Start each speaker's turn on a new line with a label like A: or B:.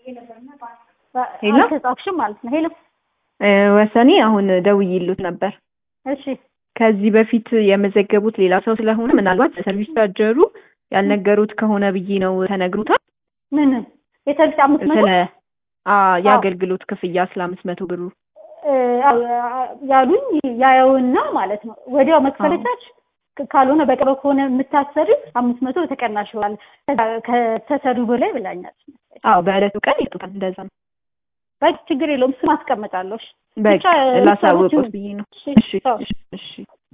A: ሄሎ?
B: አልተጻፍሽም ማለት ነው። ሄሎ
A: እ፣ ወሰኔ አሁን ደውዬልዎት ነበር።
B: እሺ
A: ከዚህ በፊት የመዘገቡት ሌላ ሰው ስለሆነ ምናልባት ሰርቪስ ቻርጀሩ ያልነገሩት ከሆነ ብዬ ነው ተነግሮታል።
B: ምን የሰርቪስ አምስት መቶ
A: ስለ አ የአገልግሎት ክፍያ ስለ አምስት መቶ ብሩ
B: እ፣ አዎ፣ ያሉኝ ያየውና ማለት ነው ወዲያው መክፈለቻች ካልሆነ በቅርብ ከሆነ የምታሰሪ አምስት መቶ ተቀናሽ ይሆናል ከተሰሪው በላይ ብላኛል።
A: አዎ በዕለቱ ቀን ይጡታል። እንደዛ ነው።
B: በቃ ችግር የለውም ስም አስቀምጣለሁ። እሺ።
A: በቃ
B: ብቻ
A: ላሳወቁት
B: ሰዎቹ-
A: ብዬ ነው።
B: እሺ፣
A: እሺ
B: ቻው።
A: እሺ እሺ